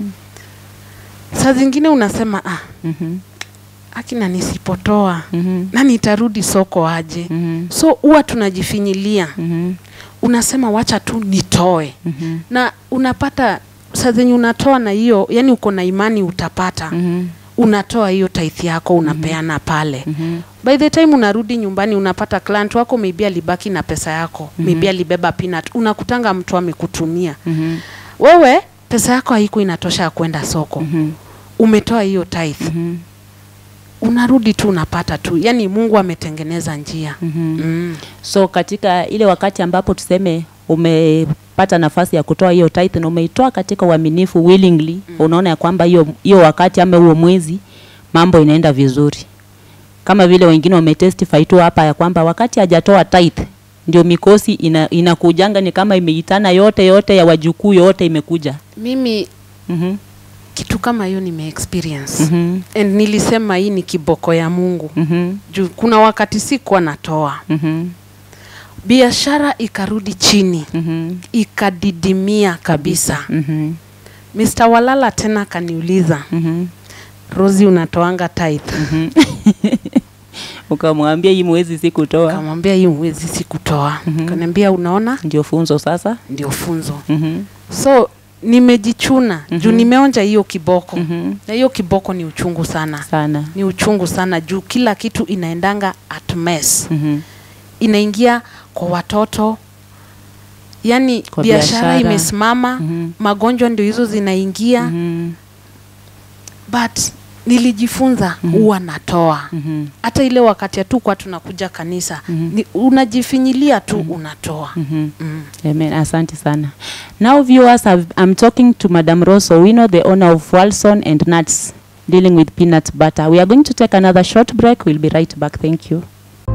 saa zingine unasema ah, Mhm. akina nisipotoa Mhm. na nitarudi soko aje Mhm. so huwa tunajifinyilia Mhm. unasema wacha tu nitoe Mhm. na unapata saa zenye unatoa na hiyo yani uko na imani utapata Mhm. unatoa hiyo tithe yako unapeana pale Mhm. by the time unarudi nyumbani unapata client wako maybe alibaki na pesa yako Mhm. maybe alibeba peanut unakutanga mtu amekutumia Mhm. wewe pesa yako haiko inatosha ya kwenda soko Mhm. umetoa hiyo tithe Mhm. unarudi tu unapata tu yani mungu ametengeneza njia Mhm. mm. so katika ile wakati ambapo tuseme umepata nafasi ya kutoa hiyo tithe na umeitoa katika uaminifu willingly mm. unaona ya kwamba hiyo hiyo wakati ama huo mwezi mambo inaenda vizuri kama vile wengine wametestify tu hapa ya kwamba wakati hajatoa tithe ndio mikosi ina, inakujanga ni kama imeitana yote yote ya wajukuu yote imekuja mimi mm-hmm. kitu kama hiyo nime experience Mm-hmm. and nilisema hii ni kiboko ya mungu Mm-hmm. juu kuna wakati sikuwa natoa Mm-hmm. biashara ikarudi chini Mm-hmm. ikadidimia kabisa Mm-hmm. Mr. Walala tena akaniuliza Mm-hmm. Rosi, unatoanga tithe? Mm-hmm. ukamwambia hii mwezi sikutoa Kamwambia hii mwezi sikutoa. Mhm. Kaniambia unaona, ndio funzo sasa ndio funzo. mm-hmm. So nimejichuna juu Mhm. nimeonja hiyo kiboko Mm-hmm. na hiyo kiboko ni uchungu sana, sana ni uchungu sana juu kila kitu inaendanga at mess, mm-hmm. inaingia kwa watoto, yani Kwa biashara biashara. imesimama, Mhm. magonjwa ndio hizo zinaingia Mhm. but nilijifunza Mhm. huwa natoa Mhm. hata ile wakati hatukuwa tunakuja kanisa Mhm. ni, unajifinyilia tu unatoa Mhm. mm. Amen. Asante sana. Now viewers, I've, I'm talking to Madam Rose Owino, the owner of Walson and Nuts, dealing with peanut butter. We are going to take another short break. We'll be right back. Thank you.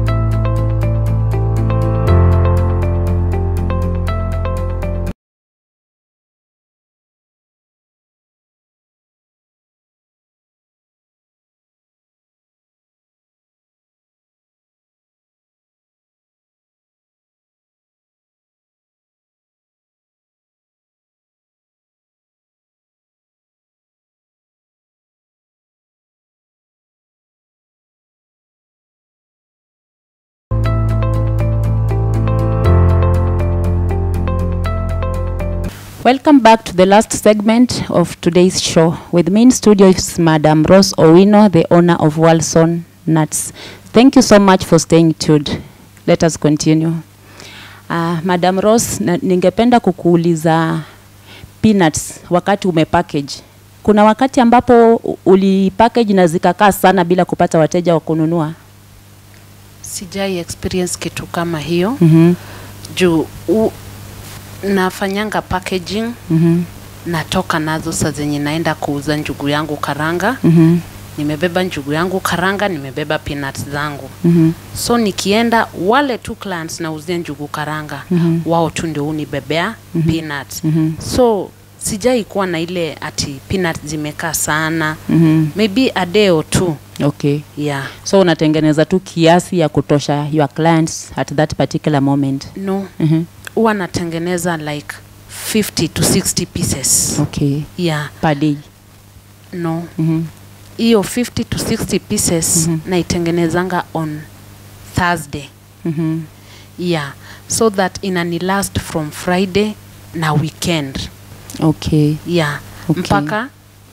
Welcome back to the last segment of today's show. With me in studio is Madam Rose Owino, the owner of Walson Nuts. Thank you so much for staying tuned. Let us continue. Uh, Madam Rose, na, ningependa kukuuliza peanuts wakati umepackage. Kuna wakati ambapo u- ulipackage na zikakaa sana bila kupata wateja wa kununua? sijai experience kitu kama hiyo Mhm. juu u, nafanyanga packaging Mhm. natoka nazo saa zenye naenda kuuza njugu yangu karanga Mhm. nimebeba njugu yangu karanga nimebeba peanuts zangu Mhm. so nikienda wale tu clients nauzia njugu karanga Mhm. wao tu ndio unibebea peanuts Mhm. so sijai kuwa na ile ati peanuts zimekaa sana Mhm. maybe a day or two Okay. yeah So unatengeneza tu kiasi ya kutosha your clients at that particular moment. no Mhm. huwa natengeneza like 50 to 60 pieces Okay. yeah Per day. no Mhm. hiyo 50 to 60 pieces Mhm. naitengenezanga on thursday Mhm. yeah so that inani last from friday na weekend Okay. yeah Okay. mpaka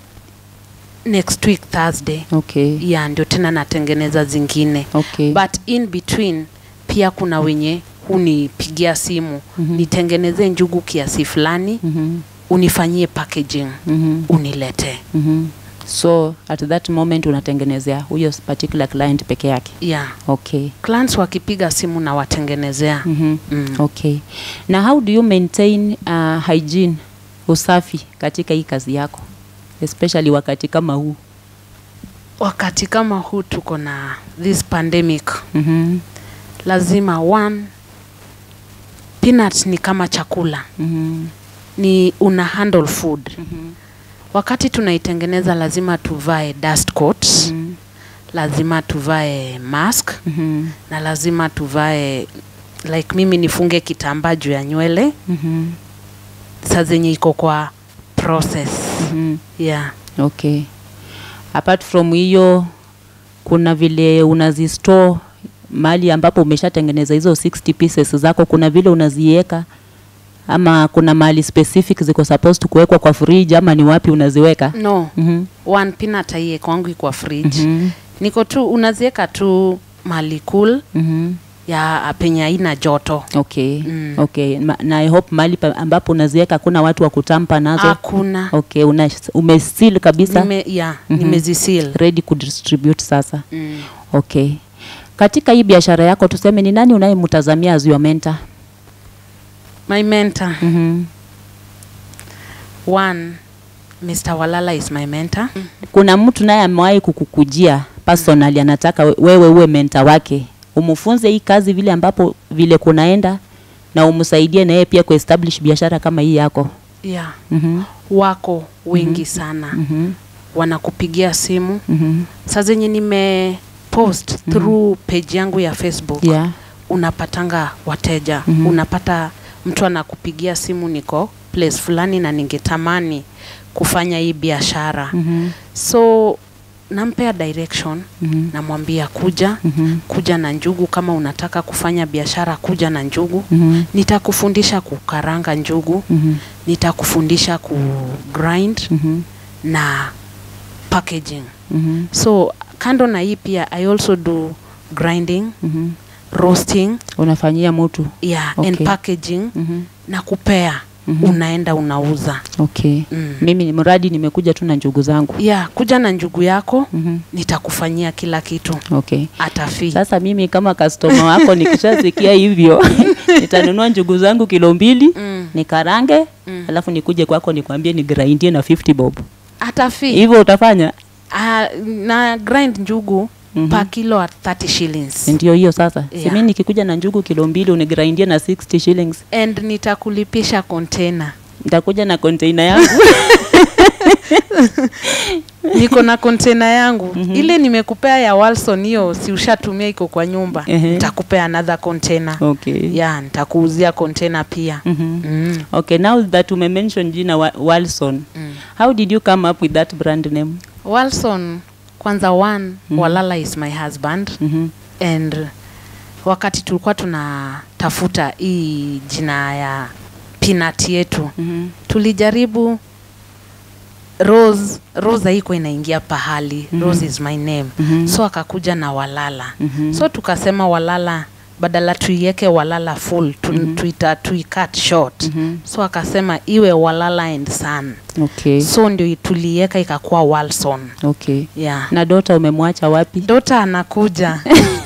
next week thursday Okay. yeah ndio tena natengeneza zingine Okay. but in between pia kuna wenye hunipigia simu Mhm. nitengeneze njugu kiasi fulani Mhm. unifanyie packaging Mhm. uniletee Mhm. So at that moment unatengenezea huyo particular client peke yake. yeah Okay. clients wakipiga simu na watengenezea Mhm. mm. Okay. Na how do you maintain uh, hygiene, usafi katika hii kazi yako? Especially wakati kama huu. wakati kama huu tuko na this pandemic Mhm. lazima one peanut ni kama chakula Mhm. ni una handle food Mhm. wakati tunaitengeneza lazima tuvae dust coat Mhm. lazima tuvae mask Mhm. na lazima tuvae like mimi nifunge kitambaa juu ya nywele Mhm. saa zenye iko kwa process Mhm. yeah Okay. Apart from hiyo kuna vile unazistore mahali ambapo umeshatengeneza hizo 60 pieces zako, kuna vile unaziweka ama kuna mahali specific ziko supposed kuwekwa kwa fridge ama ni wapi unaziweka? no Mhm. one peanut aiye kwangu kwa fridge Mhm. niko tu unaziweka tu mali cool Mhm. ya penye haina joto Okay. Mm. Okay. Ma, na I hope mahali pa- ambapo unaziweka kuna watu wa kutampa nazo. hakuna Okay, una umeseal kabisa Nime, yeah, Mhm. nimezisil ready kudistribute sasa. mm. Okay. Katika hii biashara yako tuseme ni nani unayemtazamia as your mentor? my mentor Mhm. one mr walala is my mentor Kuna mtu naye amewahi kukukujia personally anataka we- wewe uwe mentor wake. Umfunze hii kazi vile ambapo vile kunaenda na umsaidie na yeye pia kuestablish biashara kama hii yako. yeah Mhm. wako wengi sana Mhm. wanakupigia simu Mhm. saa zenye nime post through page yangu ya facebook Yeah. unapatanga wateja Mhm. unapata mtu anakupigia simu niko place fulani na ningetamani kufanya hii biashara Mhm. so nampea direction Mhm. namwambia kuja Mhm. kuja na njugu kama unataka kufanya biashara kuja na njugu Mhm. nitakufundisha kukaranga njugu Mhm. nitakufundisha ku grind Mhm. na packaging Mhm. so kando na hii pia i also do grinding Mhm. roasting Unafanyia mtu. yeah, Okay. and packaging Mhm. na kupea Mhm. unaenda unauza Okay. mm. Mimi ni mradi nimekuja tu na njugu zangu. yeah, kuja na njugu yako Mhm. nitakufanyia kila kitu Okay. hata fee Sasa mimi kama customer wako nikishasikia hivyo nitanunua njugu zangu kilo mbili mm. nikarange Mm. alafu nikuje kwako nikwambie ni grindie na 50 bob. hata fee Hivyo utafanya? uh, na grind njugu Mhm. per kilo at 30 shillings Ndio hiyo sasa. Si Yeah. mimi nikikuja na njugu kilo mbili unigrindie na 60 shillings. and nitakulipisha container Nitakuja na container yangu. niko na container yangu Mhm. ile nimekupea ya Walson hiyo si ushatumia iko kwa nyumba Ehe. nitakupea another container Okay. yeah nitakuuzia container pia Mhm. mm. Okay, now that umemention jina wa Walson. Mm. How did you come up with that brand name? Walson kwanza one Mhm. Walala is my husband Mhm. and wakati tulikuwa tunatafuta hii jina ya peanut yetu Mhm. tulijaribu Rose Rose haikuwa inaingia pahali Mhm. Rose is my name Mhm. so akakuja na Walala Mhm. so tukasema Walala badala tuiweke Walala full tu, Mhm. tuita tuicut short Mhm. so akasema iwe Walala and Son Okay. so ndio tuliweka ikakuwa Walson Okay. yeah Na dota umemwacha wapi? Dota anakuja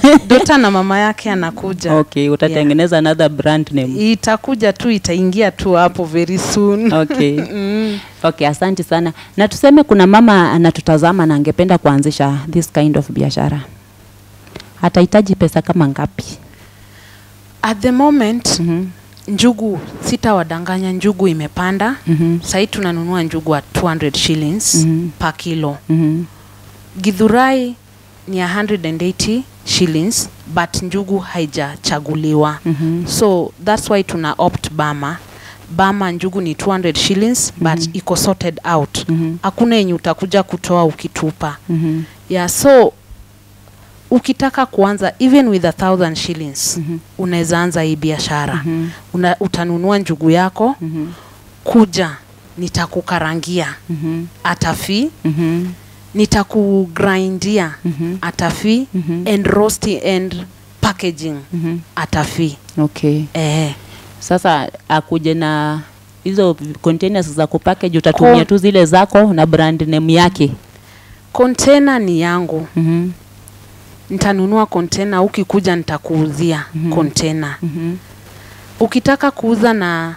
dota na mama yake anakuja okay utatengeneza another brand name itakuja tu itaingia tu hapo very soon okay mm. okay asante sana na tuseme kuna mama anatutazama na angependa kuanzisha this kind of biashara atahitaji pesa kama ngapi at the moment mm-hmm. njugu sitawadanganya njugu imepanda Mm-hmm. sahii tunanunua njugu at 200 shillings Mhm. per kilo Mm-hmm. gidhurai ni 180 shillings but njugu haijachaguliwa Mm-hmm. so that's why tuna opt bama bama njugu ni 200 shillings but Mhm. iko sorted out Mhm. hakuna yenye utakuja kutoa ukitupa Mm-hmm. yeah so ukitaka kuanza even with a thousand shillings Mhm. unaweza anza hii biashara Mhm. Una, utanunua njugu yako Mhm. kuja nitakukarangia Mhm. atafi Mhm. nitakugrindia Mhm. atafi Mhm. and roasting and packaging Mhm. atafi okay eh. sasa akuje na hizo containers za kupackage utatumia Ko- tu zile zako na brand name yake container ni yangu Mhm. nitanunua container ukikuja nitakuuzia Mhm. container Mhm. ukitaka kuuza na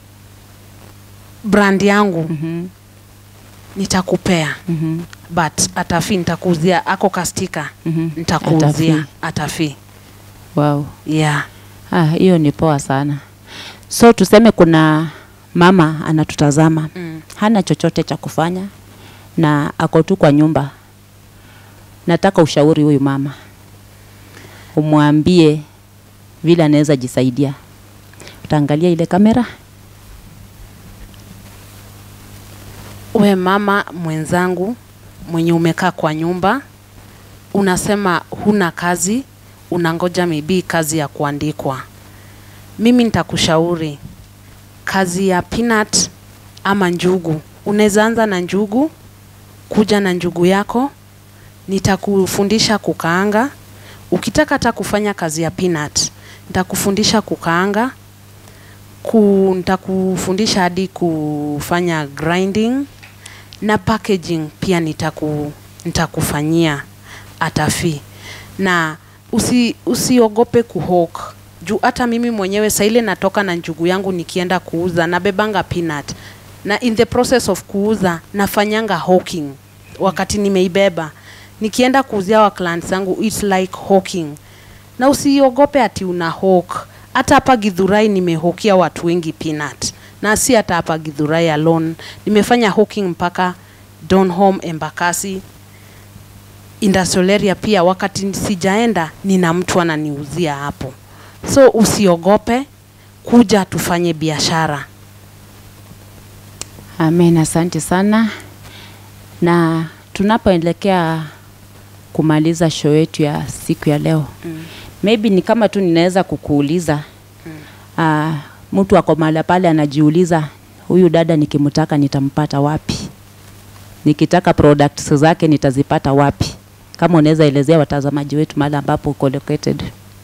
brand yangu Mhm. nitakupea Mhm. but atafi nitakuuzia ako kastika Mhm. nitakuuzia Atafi. atafi wow yeah Ah, hiyo ni poa sana. So tuseme kuna mama anatutazama, mm. hana chochote cha kufanya na ako tu kwa nyumba. Nataka ushauri huyu mama, umwambie vile anaweza jisaidia. Utaangalia ile kamera. we mama mwenzangu mwenye umekaa kwa nyumba unasema huna kazi unangoja maybe kazi ya kuandikwa mimi nitakushauri kazi ya peanut ama njugu unaweza anza na njugu kuja na njugu yako nitakufundisha kukaanga ukitaka hata kufanya kazi ya peanut nitakufundisha kukaanga ku, nitakufundisha hadi kufanya grinding na packaging pia nitaku, nitakufanyia atafi na usi, usiogope kuhok juu hata mimi mwenyewe saa ile natoka na njugu yangu nikienda kuuza nabebanga peanut na in the process of kuuza nafanyanga hawking wakati nimeibeba nikienda kuuzia wa clients zangu it's like hawking na usiogope ati una hawk hata hapa gidhurai nimehokia watu wengi peanut na si hata hapa gidhurai alone nimefanya hawking mpaka donholm embakasi industrial area pia wakati sijaenda nina mtu ananiuzia hapo so usiogope kuja tufanye biashara Amen, asante sana. Na tunapoelekea kumaliza show yetu ya siku ya leo mm. maybe ni kama tu ninaweza kukuuliza mm. uh, mtu ako mahali pale anajiuliza huyu dada nikimtaka nitampata wapi nikitaka products zake nitazipata wapi kama unaweza elezea watazamaji wetu mahali ambapo uko located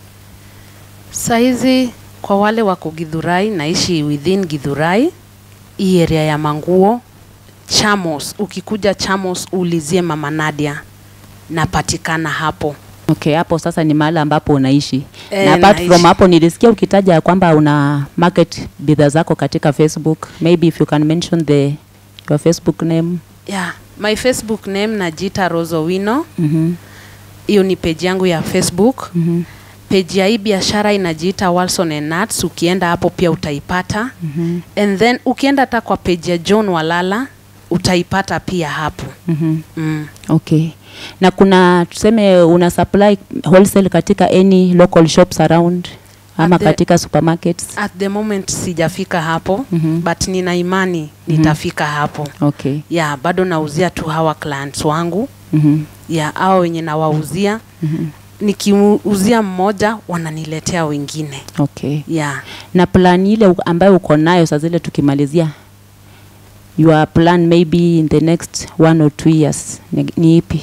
Saizi kwa wale wako Githurai, naishi within Githurai, hii area ya Manguo, Chamos. Ukikuja Chamos uulizie Mama Nadia, napatikana hapo. okay hapo sasa ni mahali ambapo unaishi Eh, na apart naishi. from hapo nilisikia ukitaja ya kwamba una market bidhaa zako katika facebook maybe if you can mention the your facebook name Yeah, my Facebook name najiita Rosowino. mm Hiyo ni page yangu ya Facebook. -hmm. Page ya hii biashara inajiita Walson and Nuts. Ukienda hapo pia utaipata. Mm And then ukienda hata kwa page ya John Walala utaipata pia hapo. -hmm. Mm. Okay. Na kuna tuseme una supply wholesale katika any local shops around ama At the- katika supermarkets? At the moment sijafika hapo Mhm. but nina imani nitafika hapo. Okay. Ya bado nauzia tu hawa clients wangu Mhm. ya hao wenye nawauzia Mhm. nikiuzia mmoja wananiletea wengine Okay. ya Na plan ile u- ambayo uko nayo saa zile tukimalizia your plan maybe in the next one or two years ni, ni ipi?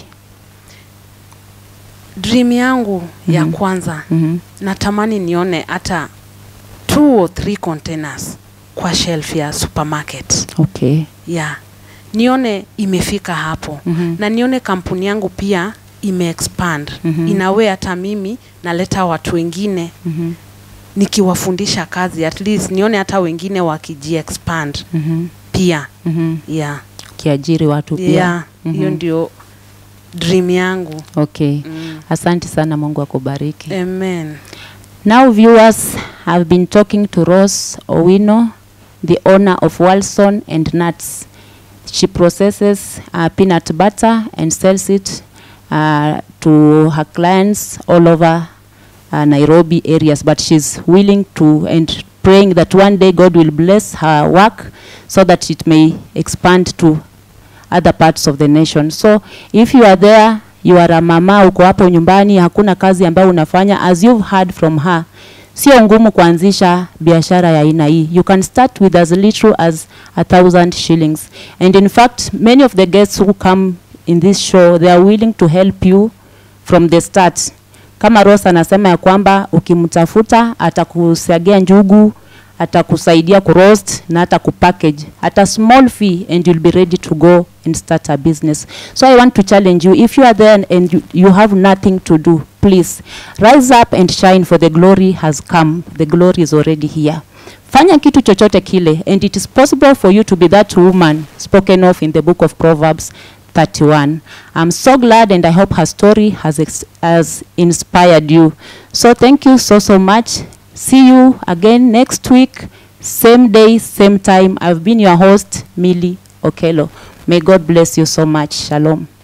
dream yangu ya Mhm. kwanza Mhm. natamani nione hata two or three containers kwa shelf ya supermarket Okay. ya nione imefika hapo Mhm. na nione kampuni yangu pia imeexpand Mhm. in a way hata mimi naleta watu wengine Mhm. nikiwafundisha kazi at least nione hata wengine wakijiexpand Mhm. pia Mhm. yeah. kiajiri watu pia yeah. hiyo Mhm. ndio dream yangu okay mm. asante sana mungu akubariki amen Now, viewers have been talking to Rose Owino, the owner of Walson and Nuts. She processes uh, peanut butter and sells it uh, to her clients all over uh, Nairobi areas. But she's willing to and praying that one day God will bless her work so that it may expand to other parts of the nation. So if you are there, you are a mama, uko hapo nyumbani, hakuna kazi ambayo unafanya, as you've heard from her, sio ngumu kuanzisha biashara ya aina hii. You can start with as little as a thousand shillings. And in fact, many of the guests who come in this show, they are willing to help you from the start. Kama Rose anasema ya kwamba ukimtafuta atakusagia njugu, atakusaidia kuroast na hata kupackage at a small fee and you'll be ready to go and start a business. So I want to challenge you if you are there and you, you have nothing to do, please rise up and shine for the glory has come. The glory is already here. Fanya kitu chochote kile and it is possible for you to be that woman spoken of in the book of Proverbs 31. I'm so glad and I hope her story has, ex- has inspired you. So thank you so, so much. See you again next week, same day, same time. I've been your host, Millie Okelo. May God bless you so much. Shalom.